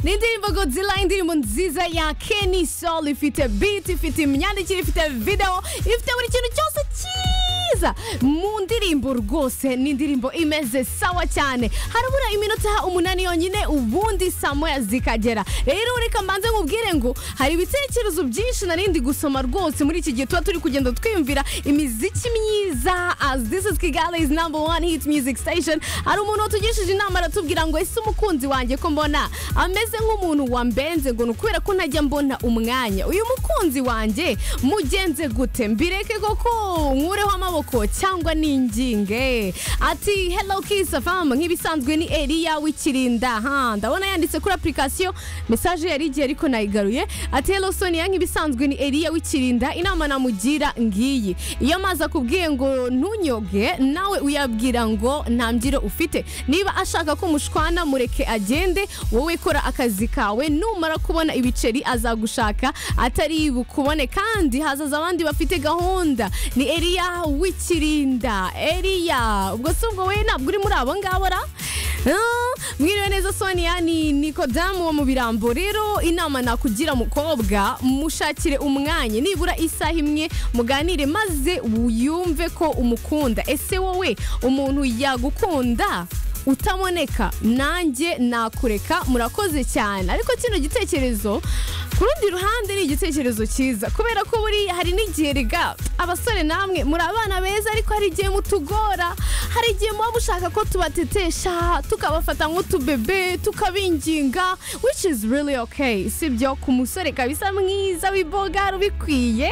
n'indirimbo godzilla indirimbo nziza ya keni sol ifite biti ifite imyandikire ifite videwo ifite buri kintu cyose cyiza mu ndirimbo rwose ni indirimbo imeze sawa cyane harabura iminota umunani yonyine ubundi saa moya zikagera rero reka mbanze nkubwire ngo hari ibitekerezo byinshi narindi gusoma rwose muri iki gihe tuba turi kugenda twiyumvira imiziki myiza as this is kigali is number one hit music station hari umuntu watugishije inama aratubwira ngo ese umukunzi wanjye ko mbona ameze nk'umuntu wambenze ngo ni ukubera ko ntajya mbona umwanya uyu mukunzi wanjye mugenze gute mbireke koko nkureho amaboko cyangwa n'inginge ati hello kisa famu nk'ibisanzwe ni eriya w'ikirinda ha ndabona yanditse kuri apurikasiyo mesaje yari igiye ariko nayigaruye ati hello sonia nk'ibisanzwe ni eriya w'ikirinda inama namugira ngiyi iyo amazi akubwiye ngo ntunyoge nawe uyabwira ngo nta mbyiro ufite niba ashaka ko mushwana mureke agende wowe kora akazi kawe numara kubona ibiceri azagushaka atari bukubone kandi hazaza abandi bafite gahunda ni eriya w'ikirinda eriya ubwo si ubwo we ntabwo uri muri abo ngabo ra mwiriwe neza sonia ni nikodamu wo mu birambo rero inama nakugira mukobwa mushakire umwanya nibura isaha imwe muganire maze yumve ko umukunda ese wowe umuntu yagukunda utaboneka nanjye nakureka murakoze cyane ariko kino gitekerezo ku rundi ruhande ni igitekerezo cyiza kubera ko buri hari n'igihe riga abasore namwe muri abana beza ariko hari igihe mutugora hari igihe muba mushaka ko tubatetesha tukabafata nk'utubebe tukabinginga which is really okay sibyo ku musore kabisa mwiza w'iboga rubikwiye